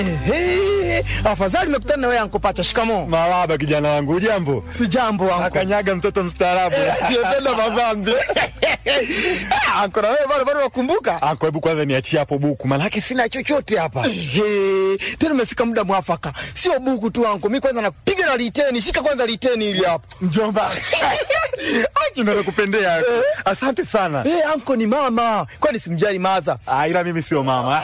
Ehe, afadhali nimekutana na wewe anko Pacha. Shikamoo. Marahaba kijana wangu, ujambo? Si jambo anko. Akanyaga mtoto mstaarabu. Siyotenda madhambi. Ah, Anko na wewe bado bado wakumbuka? Anko, hebu kwanza niachie hapo buku, maanake sina chochote hapa. Ehe, tena umefika muda mwafaka. Sio buku tu anko. Mimi kwanza napiga na liteni. Shika kwanza liteni ili hapo. Mjomba, acha ndo nakupendea. Asante sana. Eh, anko ni mama. Kwani simjali maza? Ah, ila mimi sio mama.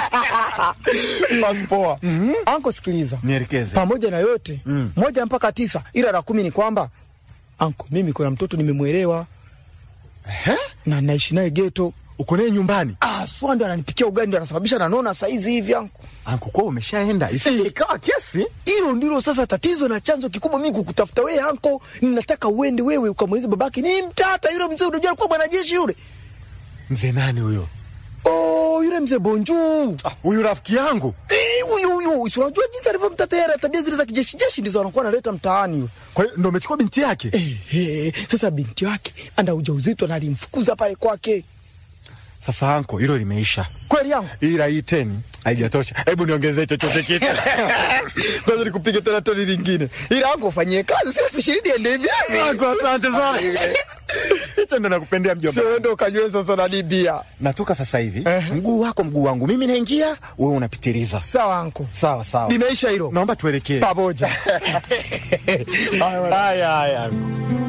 Basi poa. Anko sikiliza. Nielekeze. Pamoja na yote, moja mpaka tisa ila la kumi ni kwamba anko, mimi kuna mtoto nimemwelewa na naishi naye geto. Uko naye nyumbani? Ah, swa ndo ananipikia ugali ndo anasababisha nanona saizi hivi anko. Anko, kwa umeshaenda? Isije ikawa kesi. Hilo ndilo sasa tatizo na chanzo kikubwa mimi kukutafuta wewe anko. Ninataka uende wewe ukamweleze babake ni mtata yule mzee, unajua alikuwa mwanajeshi yule. Mzee nani huyo? Oh, yule mzee Bonju. Ah, Huyu rafiki yangu. Eh, huyu huyu, si unajua jinsi alivyomtatea tabia zile za kijeshi jeshi ndizo anakuwa analeta mtaani yule. Kwa hiyo ndo umechukua binti yake? Eh, eh, sasa binti wake ana ujauzito na alimfukuza pale kwake. Sasa anko, hilo limeisha. Kweli yangu? Ila hii teni haijatosha. Hebu niongezee chochote kitu. Kwanza nikupige tena toni lingine. Ila angu ufanyie kazi sio elfu ishirini ende hivi. Anko, asante sana. Hicho ndo nakupendea mjomba. Sio ndo kanywe sasa na dibia. Natoka sasa hivi, Ehe. mguu wako mguu wangu, mimi naingia, wewe unapitiliza. Sawa anko. Sawa sawa, Limeisha hilo. naomba tuelekee. Pamoja. Haya haya.